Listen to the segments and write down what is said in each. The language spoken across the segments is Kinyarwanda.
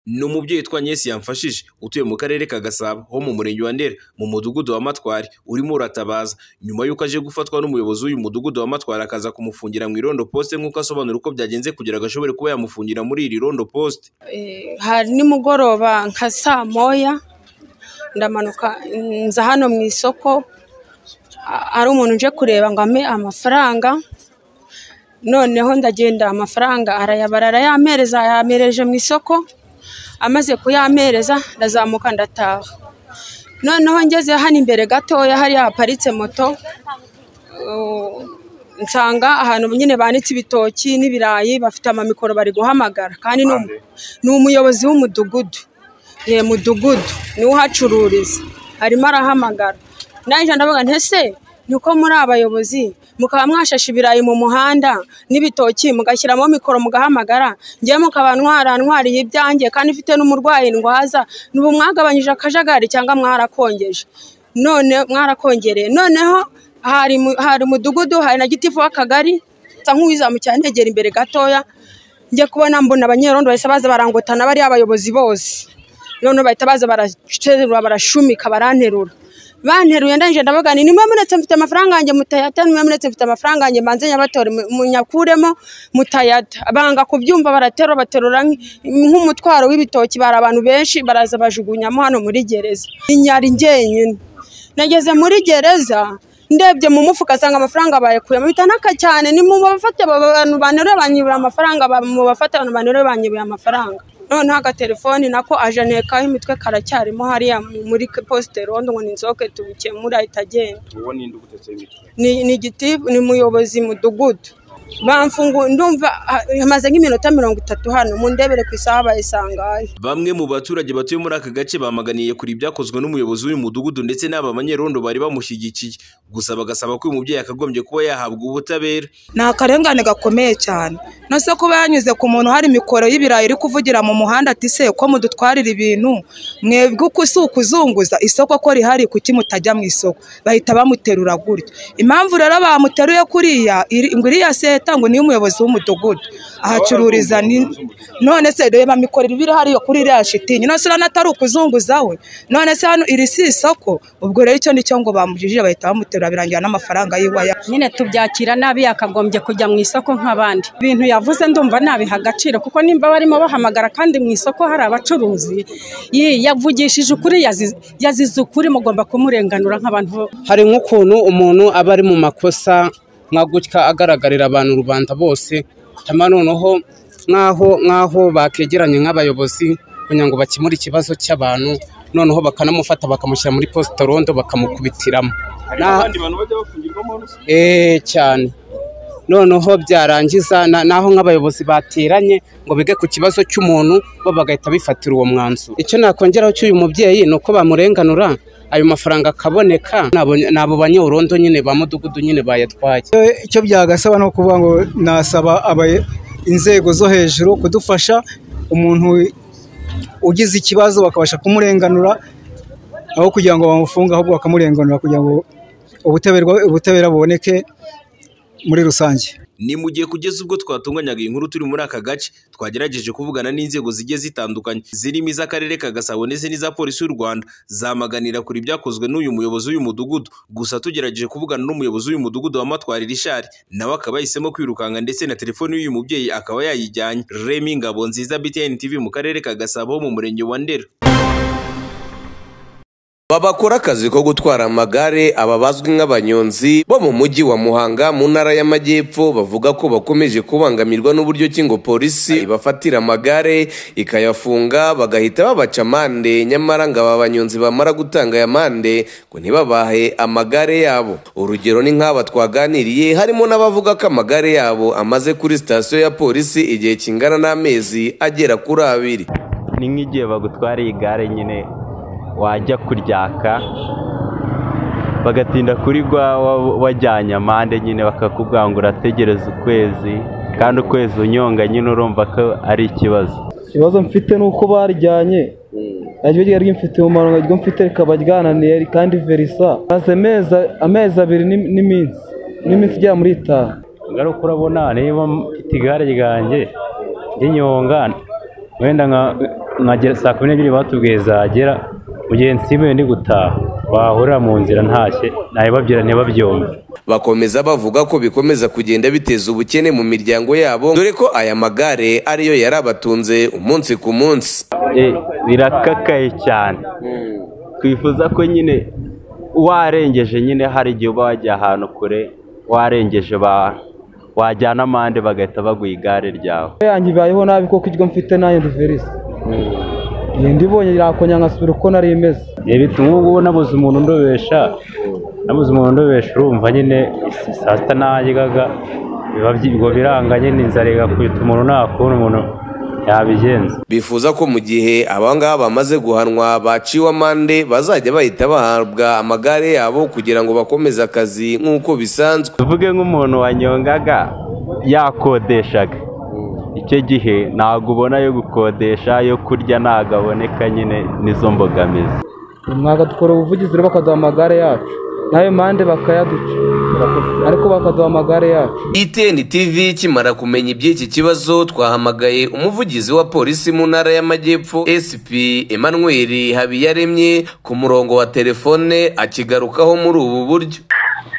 Ni umubyeyi Twanyesi yamfashije utuye mu karere ka Gasabo ho mu murenge wa Ndera mu mudugudu wa Matwari urimo uratabaza nyuma y'uko aje gufatwa n'umuyobozi w'uyu mudugudu wa Matwari akaza kumufungira mu irondo poste nk'uko asobanura uko byagenze kugira ngo ashobore kuba yamufungira muri iri rondo poste. hari nimugoroba nka saa moya ndamanuka nza hano mu isoko a- hari umuntu uje kureba ngo ampe amafaranga noneho ndagenda amafaranga arayabara arayampereza yampereje mu isoko amaze kuyampereza ndazamuka ndataha noneho ngeze hano imbere gatoya hariya haparitse moto uh, nsanga ahantu nyine banitse ibitoki n'ibirayi bafite amamikoro bari guhamagara kandi ni umu- ni umuyobozi w'umudugudu ye mudugudu niwe uhacururiza arimo arahamagara nanjye ndavuga nti ese ni uko muri abayobozi mukaba mwashashe ibirayi mu muhanda n'ibitoki mugashyiramo mikoro mugahamagara ngewe mukaba ntwara ntwariye ibyanjye kandi mfite n'umurwayi ndwaza n'ubu mwagabanyije akajagari cyangwa mwarakongeje none mwarakongereye noneho hari mu- hari umudugudu hari na gitifu w'akagari nsa nk'uwiza mu cyantegera imbere gatoya njya kubona mbona abanyerondo bahise baza barangotana bariya abayobozi bose noneho bahita baza baraterura barashumika baranterura banteruye ndangije ndavuga nti nimwe muretse mfite amafaranga yanjye mutayata nimwe muretse mfite amafaranga yanjye mbanze nyabatore mu- munyakuremo mutayata banga kubyumva baraterura baterura nk- nk'umutwaro w'ibitoki bari abantu benshi baraza bajugunyamo hano muri gereza inyari ngenyine nageze muri gereza ndebye mu mufuka asanga amafaranga bayakuyemo bitanaka cyane ni mu bafate aba bantu banterura banyibura amafaranga ba- mu bafate abantu banterura banyibura amafaranga noneho agatelefoni nako ajanekaho imitwe karacyarimo hariya muri posite rondo ngo ninsohoke tubikemure ahita agenda uwo ninde ugutetseho imitwe ni ni igiti ni umuyobozi mudugudu bamfungu ndumva ah, hamaze nk'iminota mirongo itatu hano mundebere ku isaha bayisangaye Bamwe mu baturage batuye muri aka gace bamaganiye kuri ibyakozwe n'umuyobozi w'uyu mudugudu ndetse n'aba banyerondo bari bamushyigikiye gusa bagasaba ko uyu mubyeyi akagombye kuba yahabwa ubutabera. ni akarengane gakomeye cyane no se kuba yanyuze ku muntu hari mikoro y'ibirayi iri kuvugira mu muhanda ati se ko mudutwarira ibintu mwebwe uku si ukuzunguza isoko ko rihari kuki mutajya mu isoko bahita bamuterura gutyo impamvu rero bamuteruye kuriya iri- ngo iriya seta ngo niyo umuyobozi w'umudugudu ahacururiza ni none se reba mikoro iba iri hariya kuri iriya shitingi none se urabona atari ukuzunguza we none se hano iri si isoko ubwo rero icyo nicyo ngo bamujijije bahita bamuterura birangira n'amafaranga yiwe aya nyine tubyakira nabi yakagombye kujya mu isoko nk'abandi ibintu yavuze ndumva nabiha agaciro kuko nimba barimo bahamagara kandi mu isoko hari abacuruzi yi- yavugishije ukuri yaziz- yazize ukuri mugomba kumurenganura nk'abantu bo- hari nk'ukuntu umuntu aba ari mu makosa nka gutya agaragarira abantu rubanda bose hanyuma noneho nk'aho nk'aho bakegeranye nk'abayobozi kugira ngo bakemure ikibazo cy'abantu noneho bakanamufata bakamushyira muri posita rondo bakamukubitiramo hari Na- n'abandi bantu bajya bafungirwamo hano se eee cyane noneho byarangiza na- naho nk'abayobozi bateranye ngo bige ku kibazo cy'umuntu bo bagahita bifatira uwo mwanzuro icyo nakongeraho cy'uyu mubyeyi ni uko bamurenganura ayo mafaranga akaboneka ni abo- ni abo banyerondo nyine ba mudugudu nyine bayatwaye icyo byagasaba ni ukuvuga ngo nasaba aba- inzego zo hejuru kudufasha umuntu ugize ikibazo bakabasha kumurenganura aho kugira ngo bamufunge ahubwo bakamurenganura kugira ngo ubutabera- ubutabera buboneke muri rusange Ni mu gihe kugeza ubwo twatunganyaga iyi nkuru turi muri aka gace twagerageje kuvugana n'inzego zigiye zitandukanye zirimo iz'akarere ka Gasabo ndetse n'iza polisi y'u Rwanda zamaganira kuri ibyakozwe n'uyu muyobozi w'uyu mudugudu gusa tugerageje kuvugana n'umuyobozi w'uyu mudugudu wa Matwari Richard nawe akaba yahisemo kwirukanka ndetse na telefoni y'uyu mubyeyi akaba yayijyanye Remy Ngabonziza BTN TV mu karere ka Gasabo ho mu murenge wa Ndera Babakora akazi ko gutwara amagare aba bazwi nk'abanyonzi bo mu mujyi wa Muhanga mu ntara y'Amajyepfo bavuga ko bakomeje kubangamirwa n'uburyo ki ngo polisi ibafatira amagare ikayafunga bagahita babaca amande nyamara ngo aba banyonzi bamara gutanga aya mande ngo ntibabahe amagare yabo urugero ni nk'aba twaganiriye harimo n'abavuga ko amagare yabo amaze kuri sitasiyo ya polisi igihe kingana n'amezi agera kuri abiri ni nk'igihe bagutwariye igare nyine wajya kuryaka bagatinda kurigwa wa- wajyanye amande nyine bakakubwira ngo urategereza ukwezi kandi ukwezi unyonga nyine urumva ko ari ikibazo ikibazo mfite ni uko baryanye naryo ryari rimfitiye umumaro naryo mfite rikaba ryananiye kandi verisa maze amezi amezi abiri n'im- n'iminsi n'iminsi igera muri itanu ngaruka urabona niba mfite igare ryanjye rinyonga wenda nka nkagera saa kumi n'ebyiri batubwiye zagera mugenzi we ndi gutaha bahurira mu nzira ntashye nabibabwira ntibabyumve bakomeza bavuga ko bikomeza kugenda biteza ubukene mu miryango yabo dore ko aya magare ariyo yari abatunze umunsi ku munsi Eh, birakakaye cyane twifuza ko nyine warengeje nyine hari igihe uba wajya ahantu kure warengeje ba wajyana amande bagahita baguha igare ryawe yanjye ibayeho nabi kuko iryo mfite nayo ruverisi iyi ndibonye yakongera nkasubira uko nari imeze bituma ubu ngubu nabuze umuntu ndobesha nabuze umuntu ndobesha urumva nyine si- saa sita naryaga biba byibwo biranga nyine inzara igakubita umuntu nta kuntu umuntu yabigenza bifuza ko mu gihe aba ngaba bamaze guhanwa baciwe amande bazajya bahita bahabwa amagare yabo kugira ngo bakomeze akazi nk'uko bisanzwe tuvuge nk'umuntu wanyongaga yakodeshaga icyo gihe ntabwo ubona yo gukodesha yo kurya ntabwo aboneka nyine n'izo mbogamizi mwagatukora ubuvugizi rero bakaduha amagare yacu nayo mpande bakayaduca ariko bakaduha amagare yacu itn tv kimara kumenya iby'iki kibazo twahamagaye umuvugizi wa polisi mu ntara y'amajyepfo sp emmanuel habiyaremye ku murongo wa telefone akigarukaho muri ubu buryo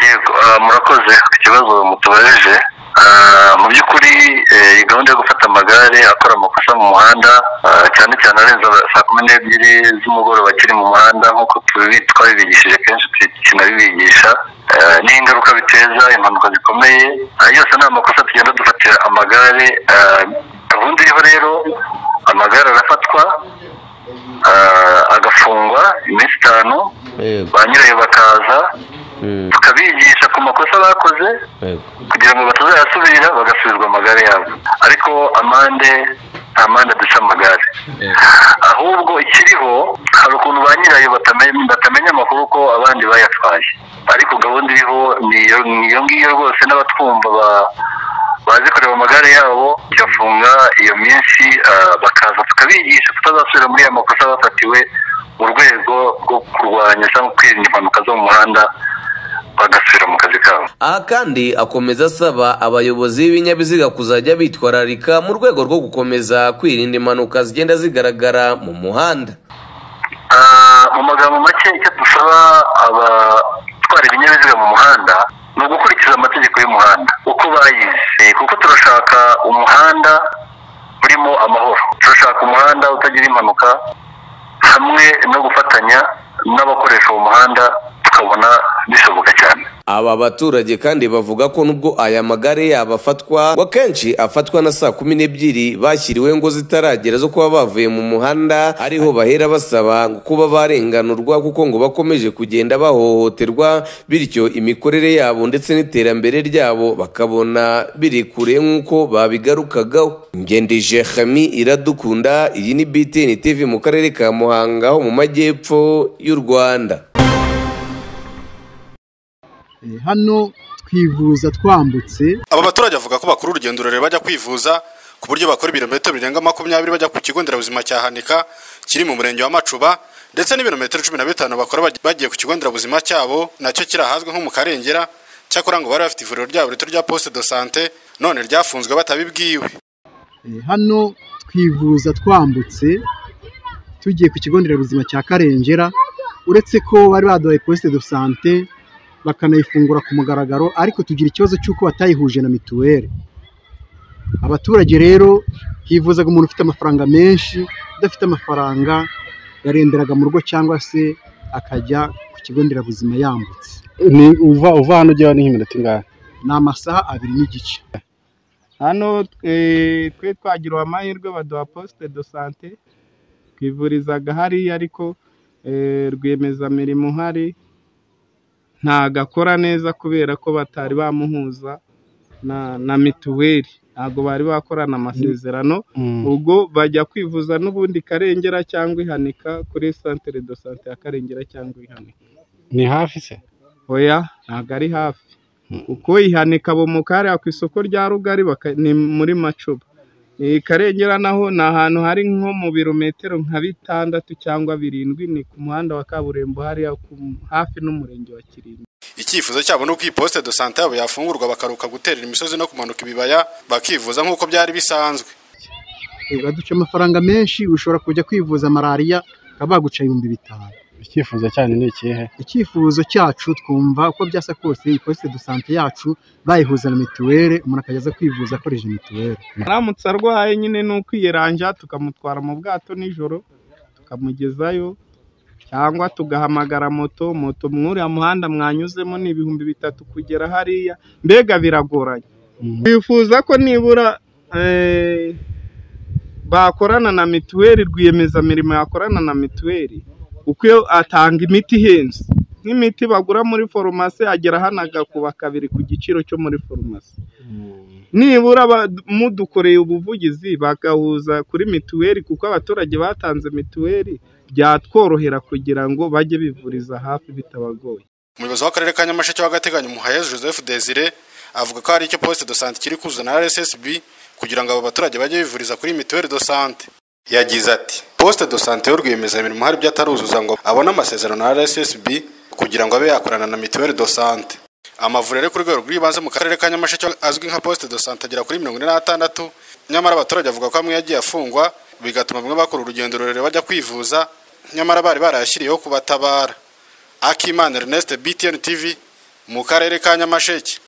yego ah, murakoze ku kibazo mutubajije Ah, mu by'ukuri eh, iyi gahunda yo gufata amagare akora amakosa mu muhanda ah, cyane cyane arenza saa kumi n'ebyiri z'umugoroba akiri mu muhanda nk'uko tubi twabibigishije kenshi tukinabibigisha Ah, n'ingaruka biteza impanuka zikomeye Ah, yose ni amakosa tugenda dufatira amagare Ah, gahunda iriho rero amagare arafatwa ah, agafungwa iminsi itanu ba nyirayo bakaza tukabigisha ku makosa bakoze kugira ngo batazayasubira bagasubizwa amagare yabo ariko amande nta mande duca amagare ahubwo ikiriho hari ukuntu ba nyirayo batame- batamenya amakuru ko abandi bayatwaye ariko gahunda iriho ni iyo- ni iyo ngiyo rwose n'abatwumva ba- bazi kureba amagare yabo tugafunga iyo minsi ah, bakaza tukabigisha tutazasubira muri ya makosa bafatiwe mu rwego rwo kurwanya cyangwa kwirinda impanuka zo mu muhanda bagasubira mu kazi kabo aha kandi akomeza asaba abayobozi b'ibinyabiziga kuzajya bitwararika mu rwego rwo gukomeza kwirinda impanuka zigenda zigaragara mu muhanda Ah, mu magambo make icyo dusaba abatwara ibinyabiziga mu muhanda ni ugukurikiza amategeko y'umuhanda uko bayize kuko turashaka umuhanda urimo amahoro turashaka umuhanda utagira impanuka hamwe no gufatanya n'abakoresha uwo muhanda tukabona bishoboka cyane aba baturage kandi bavuga ko nubwo aya magare yabo afatwa ngo akenshi afatwa na saa kumi n'ebyiri bashyiriwe ngo zitaragera zo kuba bavuye mu muhanda ariho bahera basaba ngo kuba barenganurwa kuko ngo bakomeje kugenda bahohoterwa bityo imikorere yabo ndetse n'iterambere ryabo bakabona biri kure nk'uko babigarukagaho ngendije hami iradukunda iyi ni btn tv mu karere ka muhanga ho mu majyepfo y'u rwanda hano twivuza twambutse aba baturage bavuga ko bakora urugendo rurerure bajya kwivuza ku buryo bakora ibirometero birenga makumyabiri bajya ku kigo nderabuzima cya hanika kiri mu murenge wa macuba ndetse n'ibirometero cumi na bitanu bakora baj- bagiye ku kigo nderabuzima cyabo nacyo kiri ahazwi nko mu karengera cyakora ngo bari bafite ivuriro ryabo rito rya poste de sante none ryafunzwe batabibwiwe hano twivuza twambutse tugiye ku kigo nderabuzima cya karengera uretse ko bari baduhaye posite do sante bakanayifungura ku mugaragaro ariko tugira ikibazo cy'uko batayihuje na mituweli abaturage rero hivuzaga umuntu ufite amafaranga menshi udafite amafaranga yaremberaga mu rugo cyangwa se akajya ku kigo nderabuzima yambutse ni uva uva hano ujya ni nk'iminota ingahe ni amasaha abiri n'igice hano twe twe twagiriwe amahirwe baduha posite do sante twivurizaga hariya ariko eh, rwiyemezamirimo uhari ntabwo akora neza kubera ko batari bamuhuza na na mituweli ntabwo bari bakorana amasezerano Mm. ubwo bajya kwivuza n'ubundi karengera cyangwa ihanika kuri santere do sante ya karengera cyangwa ihanika ni hafi se oya ntabwo ari hafi kuko ihanika bomukari ku isoko rya rugari baka- ni muri macuba Eh, karengera naho ni ahantu hari nko mu birometero nka bitandatu cyangwa birindwi ni ku muhanda wa kaburimbo hariya ku- hafi n'umurenge wa kirimbi icyifuzo cyabo ni uko iyi poste de sante yabo yafungurwa bakaruka guterera imisozi no kumanuka ibibaya bakivuza nk'uko byari bisanzwe ugaduca amafaranga menshi ushobora kujya kwivuza malariya bakaba baguca ibihumbi bitanu icyifuzo cyanyu ni ikihe icyifuzo cyacu twumva uko byasa kose iyi posite do sante yacu bayihuza na mituweli umuntu akajya aza kwivuza akoresheje mituweli aramutse arwaye nyine ni ukwiyeranja tukamutwara mu bwato nijoro tukamugezayo cyangwa tugahamagara moto moto mwuriya muhanda mwanyuzemo ni ibihumbi bitatu kugera hariya mbega biragoranye twifuza ko nibura eh, bakorana na mituweli rwiyemezamirimo yakorana na mituweli kuko iyo atanga imiti ihenze nk'imiti bagura muri farumasi agera hano agakuba kabiri ku giciro cyo muri farumasi nibura ba- mudukoreye ubuvugizi bagahuza kuri mituweli kuko abaturage batanze mituweli byatworohera kugira ngo bajye bivuriza hafi bitabagoye umuyobozi w'akarere ka nyamasheke w'agateganyo muhayezu joseph desire avuga ko hari icyo poste de sante kiri kuzana na rssb kugira ngo abo baturage bajye bivuriza kuri mituweli de sante yagize ati poste de sante y'urwiyemezamirimo hari ibyo ataruzuza ngo abone amasezerano na rssb kugira ngo abe yakorana na mituweli de sante amavuriro ari ku rwego rw'ibanze mu karere ka nyamasheke azwi nka poste de sante agera kuri mirongo ine n'atandatu nyamara abaturage bavuga ko amwe yagiye afungwa bigatuma bamwe bakora urugendo rurerure bajya kwivuza nyamara bari barayashyiriyeho kubatabara akimana ernest btn tv mu karere ka nyamasheke